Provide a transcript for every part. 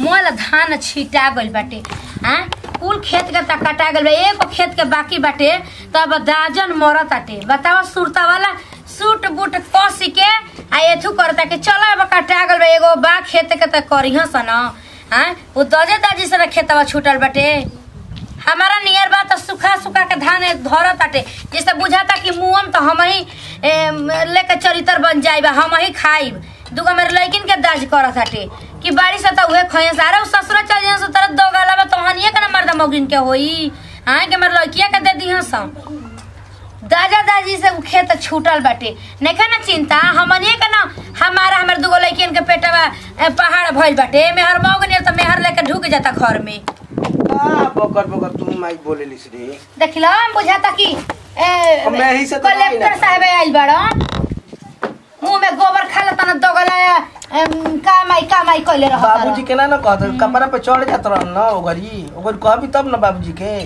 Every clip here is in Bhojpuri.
मोल धान छिटा गइल बाटे हाँ कुल खेत के तक कटा गइल बा एगो खेत के बाकी बाटे तब दाजन मरत आटे बतावा सुरता वाला सूट बूट कस के आ एथू करता कि चलो अब कटा गइल बा एगो बा खेत के तक करिह सन हाँ वो दजे दाजी से खेतवा छूटल बाटे हमारा नियर बा तो सुखा सुखा के धान धरत आटे जैसे बुझाता कि मुँहम तो हम ही एम, लेके चरित्र बन जाइबा हम ही खाइब दूगो मेरे लड़किन के दाज करत आटे कि बारिश से तो उहे खइए सारे उ ससुर चल जाए सो तरह दो गाला बा तोहनिए के ना मर्द मौगिन के होई हाँ के मेरे लड़किया के दे दी सब दादा दादी से उ खेत छूटल बाटे नहीं ना चिंता हमनिए के ना हमारा हमारे दूगो लड़कियन के पेटवा ए, पहाड़ भइल बाटे मेहर मौगन तो मेहर लेके ढुक जाता घर में आ, बकर बकर तू माइक बोले लिस रे देखिलो हम बुझाता कि ए, अब मैं ही से तो नहीं कलेक्टर ना। साहब आइल बड़न मुंह में गोबर खा लेता ना दोगला एम, कामाई कामाई कइले रहत बाबूजी के ना ना कहत कपड़ा पे चढ़ जात रहन ना ओगरी ओगर कहबी तब ना बाबूजी के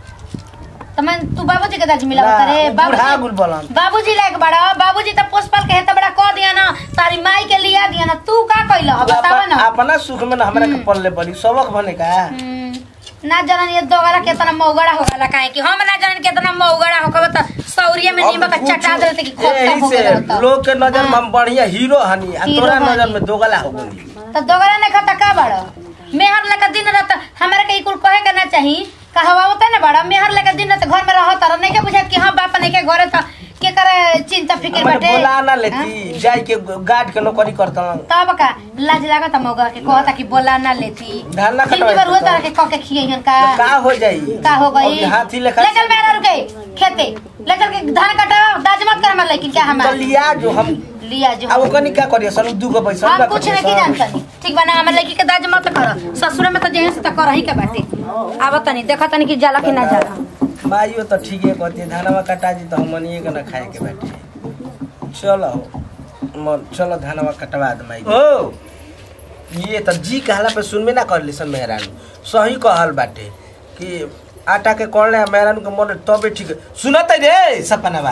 त मैं तू बाबूजी के दाज मिला ना, रे उ बूढ़ा गुल बोलन। बाबूजी लायक बड़ा बाबूजी त पोसपाल के हेत बड़ा कह दिया ना तारी माई के लिया दिया ना तू का कइल अब बताव अपन- ना अपना सुख में ना हमरा के पल्ले पड़ी सबक बने का हम्म, ना जनन ये दोगला केतना मौगड़ा हो गला काहे कि हम ना जनन केतना मौगड़ा हो कबे त सौरिया में नीम का अब चटा कुछ देते कि खोटा यही हो से गला लोग के नजर में हम बढ़िया हीरो हनी आ हीरो तोरा नजर हनी। में दोगला हो गई त दोगला ने खाता का बड़ मेहर लेके दिन रात हमरा के कुल कहे के ना चाही कहवा होता ना बड़ा मेहर लेके दिन रात घर में रहत रह नहीं के बुझा कि हां बाप नहीं के घरे त के करे चिंता फिकर हमरे बाटे बोला ना हाँ? लेती जाई के गार्ड के नौकरी करता तब का लाज लागत मौगा के कहता कि बोला ना लेती धान ना जिंदगी कटवाई भर हुआ तो। तरह के कह के खियन का का हो जाई का हो गई अब हाथी लेखा ले चल मेरा रुके खेते ले चल के धान कटाओ दाज मत कर हमार लेकिन क्या तो हमार लिया जो हम लिया जो अब ओकनी का करिए सन दू गो पैसा हम ना कुछ कटिए नहीं सन। जानतनी ठीक बा ना हमार लड़की के दाज मत कर ससुर में तो जेहन से तो करही के बाटे आब तनी देखा तनी कि जाला कि ना जाला माइयो तो ठीके कहती है धानवा कटा जी तो हमनिए के ना खाए के बाटे चलो मन चलो धानवा कटवा दे माई ओ ये तो जी कहला पे सुनबे ना कर सन मेहरान सही कहल बाटे कि आटा के कोड़ले मेहरान के मन तबे ठीक सुनत रे सपनावा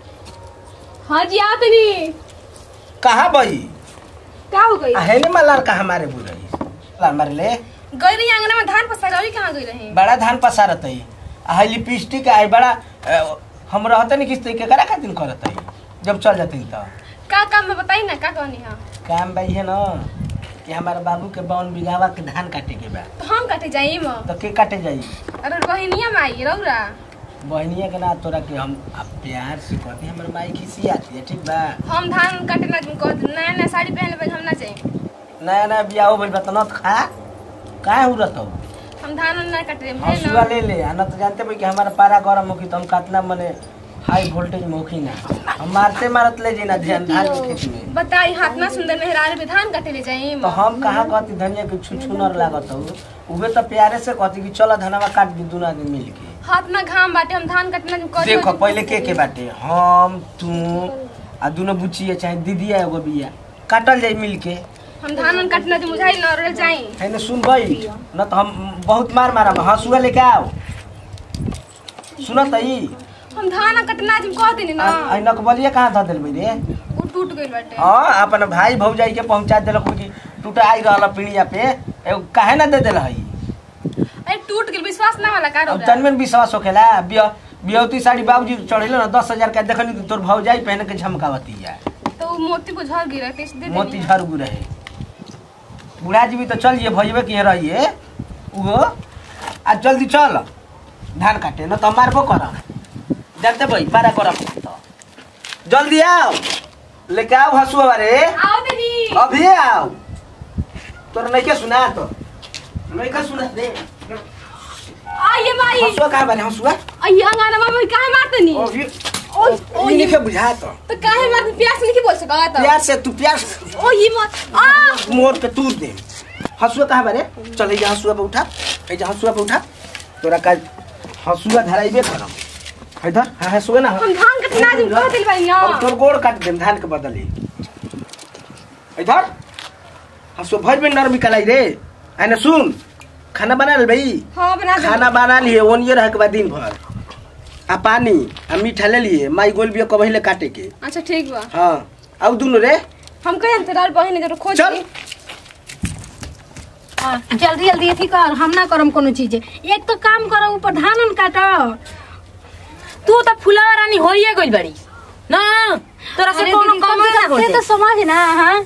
हाँ जी आ तनी कहाँ बई का हो गई आ हेने मलाल कहाँ मारे बुरई लाल मारे ले गई रही आंगन में धान पसार अभी कहाँ गई रही बड़ा धान पसारत है आ है लिपस्टिक आई बड़ा अ, हम रहते नहीं किस तरीके करा खातिर करत है जब चल जाते तो का काम में बताई ना का कहनी है काम भाई है ना कि हमारे बाबू के बावन बिगावा के धान काटे के बा तो हम कटे जाई म तो के काटे जाई अरे बहनिया में आई रौरा बहनिया के ना तोरा के हम अब प्यार से कहते हैं हमारे माई खिसी आती है ठीक बा हम धान काटे ना कह नया नया साड़ी पहन ले हम ना चाहिए नया नया बियाह हो भइल बा तो न त खा काहे हो रहत हम धान उन ना काटे रहे हंसुआ ले ले आ न तो जानते भाई कि हमारा पारा गरम होखी तो हम कितना मने हाई वोल्टेज में होखी ना हम मारते मारत ले जी ना ध्यान धान के खेत में बताई हाथ ना सुंदर मेहरार पे धान काटे ले जाई तो हम कहाँ कहती धनिया के छुछुनर लागत हो उहे तो प्यारे से कहती कि चलो धनवा काट दी दुना आदमी मिल के हाथ ना घाम बाटे हम धान काटना कर देखो पहले के के बाटे हम तू आ दोनों बुचिया चाहे दीदी एगो बिया काटल जाई मिल के हम धान उन काटना जो मुझाई न रह जाई है न सुन गई न तो हम बहुत मार मारा हंसुआ लेके आओ सुनत ई हम धान कटना जो कह देनी ना आ नकबलिया कहाँ धऽ देल रे वो टूट गई बाटे हाँ अपन भाई भौजाई के पहुंचा देलक कि टूटा आई रहल पीढ़िया पे एगो काहे ना दे देल हई अरे टूट गई विश्वास ना वाला का अब रौरा तनमें विश्वास होखेला बिया बियौती साड़ी बाबूजी चढ़ेलो ना दस हजार का देखनी तो तोर भौजाई पहन के झमकावती है तो वो मोती को झड़ गिरा कैसे दे मोती देनी झरगु रहे बूढ़ा जी भी तो चलिए भैया के रहिए उहो आ जल्दी चल धान काटे न तो मारबो कर जानते भाई पारा कर जल्दी आओ लेके आओ हंसुआ रे आओ दीदी अभी आओ तोर नहीं के सुना तो नहीं के सुना दे आइए माई हंसुआ कहाँ बारे हंसुआ आइए अंगारा में काहे मारतनी अभी ओ ओ ई ये नहीं बुझा तो तो काहे मारत प्यास नहीं बोल सका तो प्यार से तू प्यार से ओ ये मत आ मोर के तूर दे हंसुआ कहाँ बारे चल जा हंसुआ पे उठा जा हंसुआ पे उठा तोरा का हंसुआ धराइबे करम इधर हाँ हंसुआ ना हम धान कटना दिन कह दिल बानी ना अब तोर गोड़ काट दे धान के बदली इधर हंसुआ भर में नरमी कलाई रे आने सुन खाना बना ले भाई हां बना दे खाना बना लिए ओनिए रह के बाद दिन भर आ पानी आ मीठा ले लिए माई गोल बिया कबहिले काटे के अच्छा ठीक बा हाँ अब दुनु रे हम कहे अंतराल बहिन जरूर खोज चल। ली। जल्दी जल्दी अथी कर हम ना करम कोनो चीज एक तो काम करो ऊपर धान उन काटो तू तो फुलावा रानी होइए गइल बड़ी ना तोरा से अरे कोनो दीदी, काम कम से ना कम होते से तो समझ ना हाँ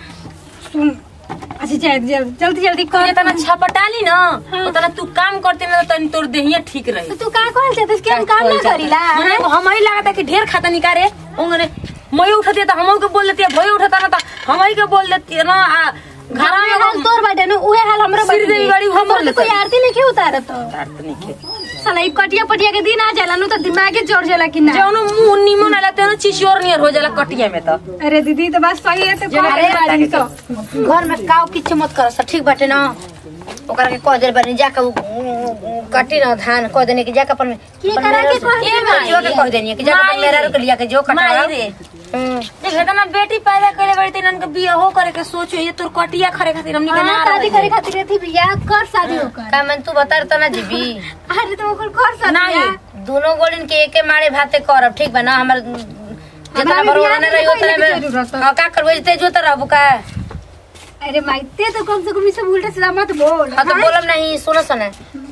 सुन अच्छा जल्दी जल्दी जल्दी कर जितना छपटाली ना उतना तू काम करते ना तनी तोर देहिया ठीक रही तो तू का कहल चाहते कि हम काम ना करीला मने हम ही लागता कि ढेर खाता निकारे उंगने मैं उठती तो हम के बोल देती भई उठता ना तो हम ही के बोल देती ना आ घर घर में हाल तोर बाटे ना उहे हाल हमरो सिर बाटे देवी गाड़ी उहे हमर बोल तो कोई देता। आरती नहीं क्यों उतारत तो नहीं के साला ई कटिया पटिया के दिन आ जाला नु तो दिमागे चढ़ जाला कि ना जौनो मुंह निमन आला तेनो चिचोर नियर हो जाला कटिया में तो अरे दीदी तो बस सही है तो अरे बाड़ी तो घर में काव किछु मत कर सब ठीक बाटे ना ओकरा के कह दे बानी जाके उ- उ- उ- काटी ना धान कह देने कि जाके अपन के अपन करा के मेहरारू- कह दे के जो के कह देनी कि जाके अपन माई मेहरारू के लिया के जो कटा माई रे हम्म। देख ना बेटी पैदा करे बड़ी तेन के बियाह हो करे के सोचो ये तोर कटिया खरे खातिर हमनी के ना हाँ, शादी करे खातिर थी बियाह कर शादी होकर का मन तू बता रहा ना जीबी अरे तो ओकर कर शादी नहीं। बियाह। दोनों गोलिन के एके मारे भाते करब ठीक बा ना हमर जितना हमारे बरोड़ा बियाह रही में उतना कोई में नहीं जरूरत है। हाँ का करबो ते जो तरह का अरे माइते तो कम से कम इसे उल्टा सीधा मत बोल हाँ तो हाँ? बोलब नहीं सुनो सुने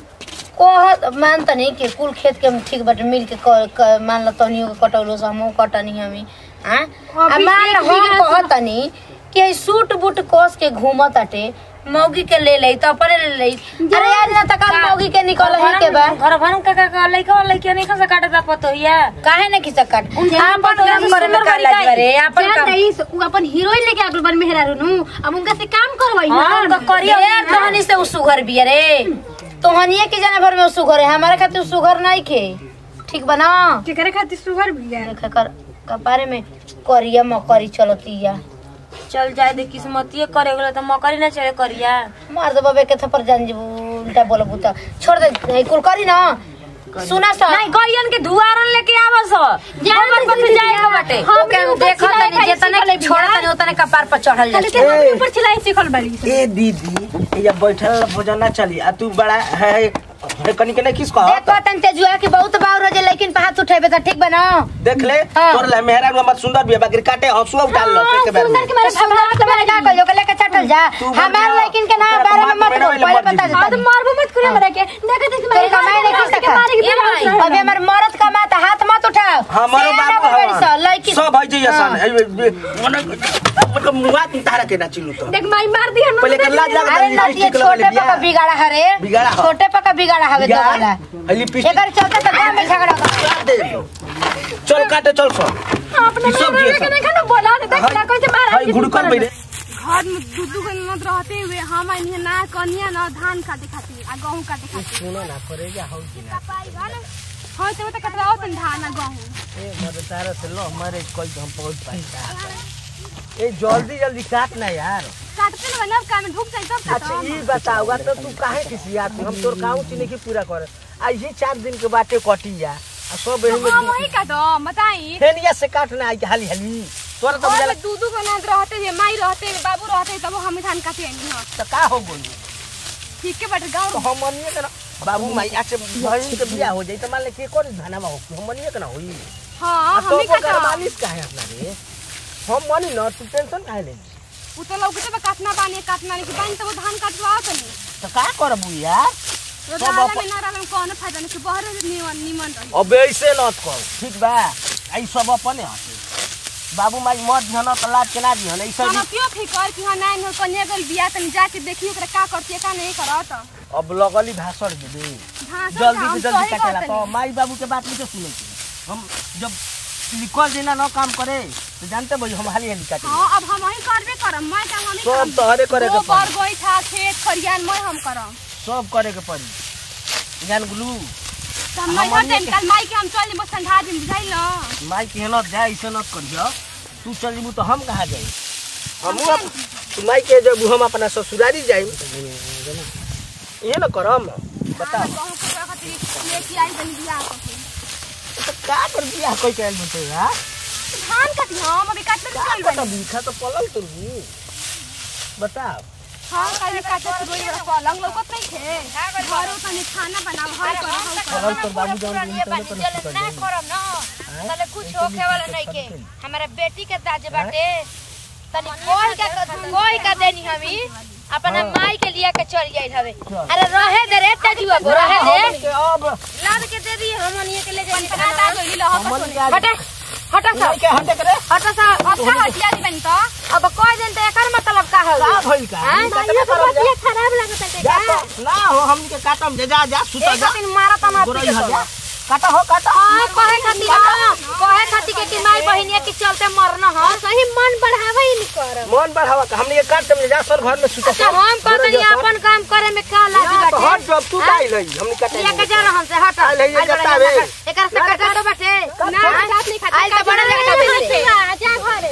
कोह मानता नहीं कि कुल खेत के हम ठीक बाटे मिल के क- क- मान लो तनियो के कटौलो से हमहू कटनी हमी हाँ आ अभी मान एक लो बीघा हम से- कहतनी कि ई सूट बूट कोस के घूमत आटे मौगी के ले ले तो अपने ले ले अरे यार ना तक मौगी के निकल ही के बा घर भरम का का लइका लइका नहीं खा काटे दा पतो या काहे ने खिसक काट उनसे आपन काम करे में का लाज बारे आपन जान काम रही उ अपन हीरोइन लेके आगल बन मेहरारू नु अब उनका से काम करवाई हां ना उनका करिया यार तोहनी से उसुघर बिया रे तोहनिए के जाने भर में उसुघर है हमारे खातिर उसुघर नहीं खे ठीक बना केकरे खातिर सुगर बिया कर कपारे में करिया मकरी चलतिया चल जाए दे किस्मतिए करे गेलो त मकरी ना चले करिया मार दो बाबे के थप्पड़ जान जीबू उल्टा बोलबू त छोड़ दे ए, कुल करी ना सुना सा नहीं कहियन के दुआरन लेके आवस जान जान दे पथ दीदी, जाए के बाटे हम ओके हम ऊपर देखत चिल्लाए तनी खाली जेतने सीखल छोड़ बिया। तनी उतने कपार पर चढ़ल खाली जाए ते हम ऊपर चिल्लाए सीखल बाड़ी ए दीदी ये बैठल भोजन ना चली आ तू बड़ा है है कनी के नहीं किस कह देखो तन तेजुआ के बहुत बाउर हो जे लेकिन पे हाथ उठेबे त ठीक बना देख ले हाँ। तोर ले मेहरा हमर सुंदर बिया बाकी काटे हंसुआ उठाल लो हाँ, के बारे में सुंदर के मारे सुंदर के मारे का कहियो के लेके चटल जा तू बोल हमार जा। लेकिन के ना तेरा बारे में कमाल मत में बोल मेरा पहले मर्जी बता भी। हां तो दे मारबो मत करे मरे के देख देख तेरे कमाई नहीं खा सका मारे के अभी हमार मरद कमाता हाथ मत उठाओ हमारो सियाना बाबू बड़ी सा, लड़की सब है जे हाँ। सन मतलब मुआ तू तारा के ना चिलू तो देख माई मार दिया ना पहले कर लाज लगा अरे ना ये छोटे पका बिगाड़ा हरे बिगाड़ा ह। छोटे पका बिगाड़ा हवे तो वाला लिपस्टिक एकर चलते तो गांव में झगड़ा कर चल काटे चल सो अपने ई सब मेरे जे के सब। नहीं खाना बोला दे देख ना कैसे मार हाय गुड़कल बेरे घर में दू दू गो मत रहते हुए हम आइनी ना कनिया ना धान काटे खातिर आ गहूं काटे खातिर सुनो ना करे जा हो कि ना कपाई घर हाँ तो तो कटवाओ तन धान आ गहूं ए मरे तारा से लो हमारे कोई हम पहुंच पाएगा ए जल्दी जल्दी काट ना यार काटते ना ना काम में ढुक जाए तब अच्छा काटो ये बताओगा तो तू काहे किसिया तू हम तोर काऊ चीनी की पूरा कर आ ये चार दिन के बाटे कटी जा आ सब एही में हाँ वही काटो बताई फेनिया से काटना आई हाली हाली तोरा तो घर बुझाला में दू दू गो नंद रहते हुए माई रहते हुए बाबू रहते हुए तब हम धान काटे आइनी हाँ तो का हो गई ठीक के बाटे गाँव तो हम मनिए के ना बाबू माई आज से बहन के बियाह हो जाई तो मान ले के कोन धनवा हो हम मनिए के ना होई हाँ आ हम तो ही वो काटो मालिश काहे अपना रे हम मनी न तू टेंशन काहे ले उ तो लौकते बा काटना बानी काटना नहीं कि बानी तो वो धान काटवाओ तनी तो का करबू यार तो सब डाला अपन- में ना रहल में कौनो फायदा नहीं कि बहरे निमन निमन रही अब ऐसे न कर ठीक बा आई सब अपने हटे बाबू माई मत धन तो लाज के ना दिहन ऐसे हम क्यों फिकर कि हाँ नहीं हो कन्या गल बिया तनी जाके देखियो ओकरा का करती का नहीं करत अब लगली भाषण दे दे भाषण जल्दी हम से जल्दी सही काटेला कहतनी। तो माई बाबू के बात नहीं तो सुने के हम जब लिखल देना न काम करे तो जानते भाई हम हाली हाली काटे हाँ अब हम वही करबे करम मैं काम हम ही सब तोहरे करे के गोबर पड़ी गोईठा खेत खरियान मैं हम करम सब करे के पड़ी जान गुलू तो हम हम नहीं अन्य हटे कल माई के हम चल बस ठंडा दिन बुझाई ल माई के न जाए ऐसे न करियो तू चल जीबू तो हम कहाँ जाई हम अब तू माई के जब हम अपना ससुरारी जाई ये न करम बता कहूं के खातिर लेके आई बनी बिया के तो का कर दिया कोई कहल बते हां धान काटी हम अभी काटते का चल पता बनी बीखा तो पलल तुरगी बताओ हां कल काटे तो रोज बड़ा पलंग लौकत नहीं थे घर तनी खाना बनाओ हम कर हम कर पलल तो बाबू जान दिन तो तो ना करम ना तले कुछ होखे वाला नहीं के हमारा बेटी के दाजे बाटे तनी कोई का कोई का देनी हमी अपना माई के लिया के चल जाई हवे अरे रहे दे रे तेजुआ बो रहे दे के अब लाद के दे दी हमनिए के ले जाई पता गइली ल हट हमन के आज हटे हटा सा के हटे करे हटा सा अच्छा हटिया दी बनी तो अब कोई दिन तो एकर मतलब का का है भइल का हाँ? कतने करब जा? खराब लगत है जा तो ना हो हमनी के काटम जे जा जा सुता एक जा दिन मारा तना गोरई हो जा काटा हो काटा हां कहे खातिर हां कहे खातिर के कि माई बहिनिया के चलते मरना हां सही मन बढ़ावे ही नहीं कर मन बढ़ावा का हमनी के काटम जे जा सर घर में सुता अच्छा हम कहते हैं अपन काम करे में का लागी तो बाटे हट जब तू काई लई हमनी काटे लिया के जा रहन से हट आइल है ये आइल बड़ा जतावे। जता। एकर से कटा तो बाटे ना काट नहीं खाती आइल तो बड़ा जगह बेटे जा घरे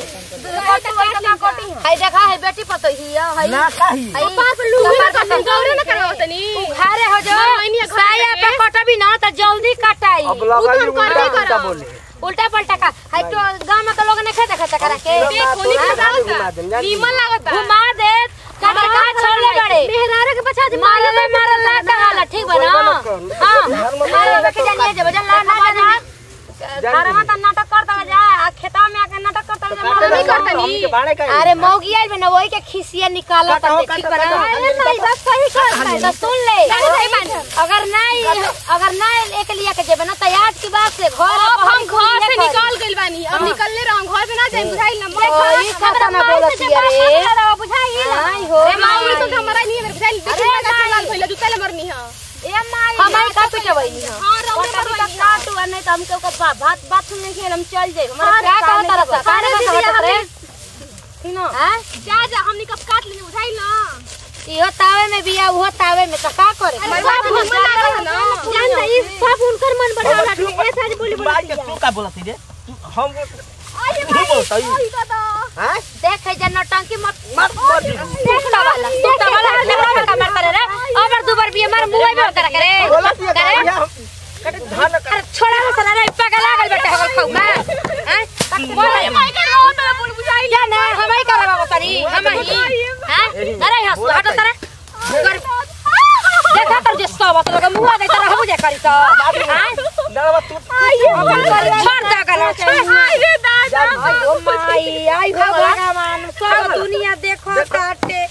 हाय देखा है बेटी पतो ही है ना काही हाय पास लूही का गौरे न करवा तनी घरे हो जो साया पे कटबी ना तो जल्दी कटाई अब लगा उ तुम उल्टा कर उल्टा बोले उल्टा पलटा का हाय तो गांव में तो लोग ने खेता खाता करा के देखो नी हाँ? का घुमा देम, जान ली। नीमन लागत घुमा दे कबर का छोड़ले बड़े मेहरारे के पछा मारे ले मारे ला कहाला ठीक बा ना हां मारे लेके जानिए जब जन ला ना जा घर में तो नाटक करता जा आ खेता में आके नाटक करता जा मारे नहीं करता हमनी के बाणे का अरे मौगी आइल बना वही के खिसिया निकाला काटा हो, ठीक काटा, बना काटा, अरे काटा, नहीं बस सही कर तो सुन ले अगर नहीं अगर नहीं एक लिया के जेबे ना तो आज की बात से घर अब हम घर से निकल गइल बानी अब निकलले रहो घर पे ना जाए बुझाइल ना ओई खाता ना बोलत रे बुझाई नहीं हो ए माऊ तो हमरा नहीं मेरे बुझाइल देखि ना का लाल भइल जुता ले मरनी है ए माई हमारी का पिटवई नहीं हां रौले कभी पर तक काटू और नहीं तो हमके ओकर बा- भात बात सुनने के हम चल जाए हमारा क्या कहता रहता काने दीदी रे ठीक ना हां जा जा हमनी कब काट लेनी बुझाइल ना इहो तावे में बिया उहो तावे में तो का करे सब मन लागल ना जान ई सब उनकर मन बढ़ावला ए साज बोली बाई के तू का बोलत रे तू हम तू बोलत ओही दादा हां देख है जन टंकी मत मत मर दी देख ला वाला देख ला वाला देखला में कमर करे रे अबर दुबर बिया मार मुंह में करे करे बोलत ये करे का धान अरे छोड़ा हो सरा रे पगला लागल बेटा हो खाऊ का हैं बोल माई के रो तो बोल बुझाइल या ना हमारी करे बाबा तरी हम ही हैं अरे हंस हट सरा कर देखा तर जे सब तो लगा मुंह दे तरह हो जा करी तो हैं ना तू छोड़ दे कर आई रे दादा आई हो माई आई हो भगवान सब दुनिया देखो काटे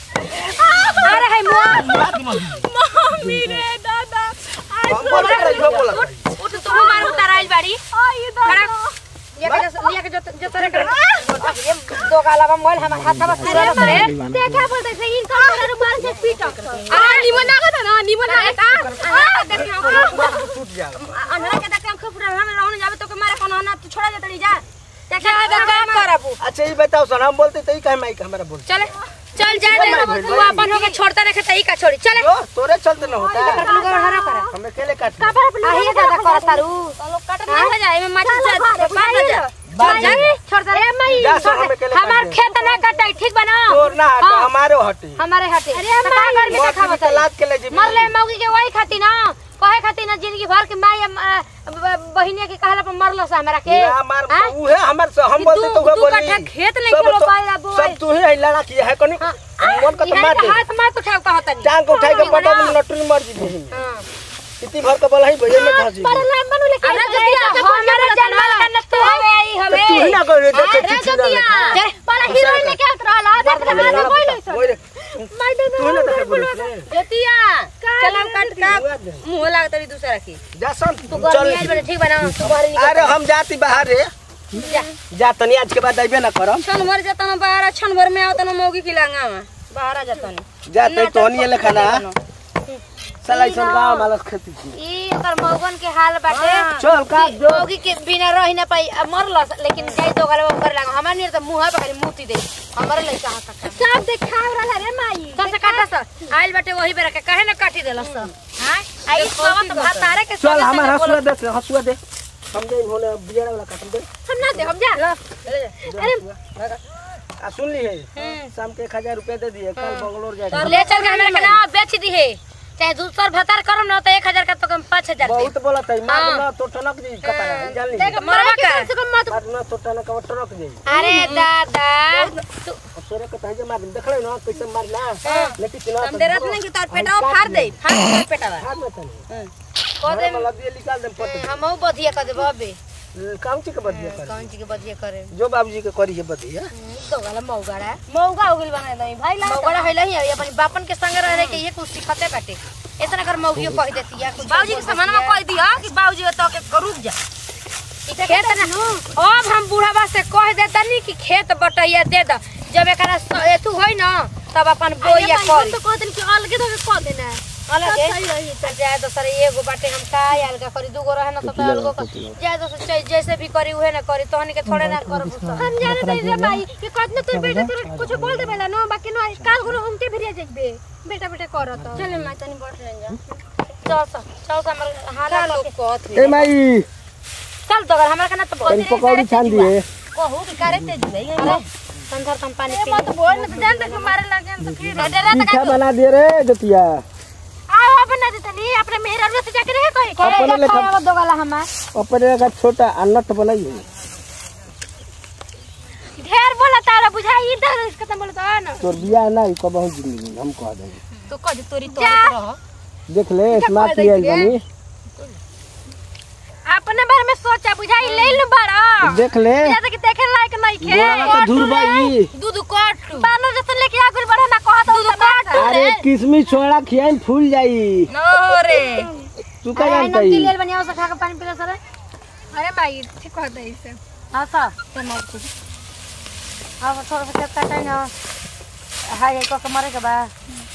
अरे है मुंह मम्मी रे दादा आई हम बोल के जो बोलत उठ तू मार उताराइल बाड़ी आई दादा लिया के जो- लिया के जो जो तोरे कर ये दो गाला बम मोल हम हाथ बस पूरा रे देखा बोलते से इनका तोरे मार से पीटक आ निमन लागत है ना निमन लागत आ देख टूट जा अंधरा के देख हम खूब पूरा हम रहने जाबे तो के मारे कोनो ना तू छोड़ा जतड़ी जा देखा का काम करबू अच्छा ये बताओ सर हम बोलते तई काहे माइक हमरा बोल चले चल जा दे तू अपन होके छोड़ता रखे तई का छोड़ी चले जो तोरे चलते न होता कर लुगा हरा कर हमें केले काट आही दादा कर तारू लोग कट नहीं हो जाए मैं माटी से बांध जा बांध जा छोड़ दे मई जा सर हमें केले हमार खेत ना कटाई ठीक बना तोर ना हट हाँ। हमारे हटे हमारे हटे अरे का कर के देखा मोती बता लाद के ले जी मर ले मौगी के वही खाती ना कहे खाती ना जिंदगी भर के माई बहिनिया के कहला पर मरलो सा हमरा के ना मार हाँ? उहे हमर से हम कि बोलते तू- तो उहे तू बोली कट्ठा खेत नहीं सब खेलो तो- पाएला बोल। सब तू ही है लड़ा की है कोनी मन को तो इहाँ मार के दे हाथ मार उठाव का होता नहीं टांग को उठाई के पटा में नटरी मर जी बहिन इतनी भर के बोला ही भैया में घासी अरे जतिया हमारा जन्मल का न तू हवे आई हवे तू ही ना कर रे देखे अरे चिट्ठी जतिया ना चल बड़ा हीरोइन लेके आत रहला देख ले मार बोल ओए रे तू ही ना देखे बोली जतिया चल हम काट का मुंह लागत रही दूसरा की जा सन तू चल गर्मी आज बड़े ठीक बना तू बाहर निकल अरे हम जाती बाहर रे जा जा तनी आज के बाद अइबे ना करम छन भर जाता ना बाहर छन भर में आवता ना मौगी की लांगा में बाहर आ जाता ना जा तई तो नहीं लेखा ना साला इसन गांव मालस खेती की ई ओकर मौगन के हाल बाटे चल का जो मौगी के बिना रही ना पाई अब मरलस लेकिन जाई तो गले कर लागा हमार नहीं तो मुंह पे खाली मुती दे हमारे लइका हाथ तक सब देखाव रहला रे माई सब से काटा स आइल बाटे वही बेरा के काहे ना काटी देलस स हां आई सब तो भात तारे के चल हमार हसुआ दे हसुआ दे हम दे होने बिजड़ा वाला काटम दे हम ना दे हम जा अरे आ सुन ली है शाम के एक हजार रुपया दे दिए कल बंगलोर जाए ले चल के हमरा के ना बेच दी है चाहे दूसर भतार करम ना तो 1000 का तो कम 5000 दे बहुत बोला था मार ना तो टनक दी कपड़ा जान ली देख मरवा का मार ना तो टनक का टनक दी अरे दादा तू सोरे के तहे मार देखले ना कैसे मारना लेकिन ना हम दे रहत नहीं कि तोर पेटवा फाड़ दे फाड़ दे पेटवा हाथ में तने को दे मतलब ये निकाल दे पट हमहू बधिया कर दे बबे काम के बदिया कर कौन चीज के बदिया करे जो बाबूजी के करी है बदिया तो गला मौगाड़ा मौका हो गेल बना दई भाई ला मौगाड़ा हैला ही है अपन बापन के संग रह रहे के ये कुछ सिखते बाटे इतना कर मौगियो कह देती है कुछ बाबूजी के सामान में कह दिया कि बाबूजी तो के रुक जा खेत ना अब हम बूढ़ाबा से कह देतनी कि खेत बटैया दे द जब एकरा स- एथु होई ना तब अपन बोइया करी तो कहते कि अलगे तो कह देना है अलग सब सही रही है जाए तो सर एगो बाटे हम का अलगा करी दूगो रहे ना तो तो अलगो कर जाए तो सर चाहे जैसे भी करी उहे ना करी तोहनी के थोड़े ना करब उसका हम जाने नहीं रे भाई कि कतना तोर बेटा तोर कुछ बोल दे बेला नो बाकी नो काल गुनो हमके भिरिया जाइबे बेटा बेटा करत चले मैं तनी बैठ ले जा चल सा चल सा हमर हाला लोग कहत ए माई चल तो अगर हमरा के ना तो तनी पकौड़ी छान दिए कहू कि करे तेज भाई संधर तम पानी पी मत बोल न तो जान तक मारे लग जान तो फिर पीछा बना दे रे जतिया आओ अब ना देतनी अपने मेहरा से जाके रहे कहे अपने लेखा खाया दो गला हमार अपने का छोटा अन्नत बनाइए ढेर बोला तारा बुझाई इधर इसका तो बोलता ना तोर बियाह ना ई कबहू जिंदगी में हम कह देंगे तो कह दे तोरी तो रह देख ले स्मार्ट ही आई बनी अपने बारे में सोचा बुझाई ले लू बड़ा देख ले जैसे कि देखे लायक नहीं खे गोरा का धुर बाई दूध कट बानो जैसे लेके आ गुल बड़ा ना कहत दूध काट अरे किसमिस छोड़ा खियाई फूल जाई नो रे तू का जानता ही ले बनिया से खा के पानी पीला सर अरे भाई ठीक कहता है इसे हां सा ते मर तू अब थोड़ा सा कटा ना हाय को के मारे के बा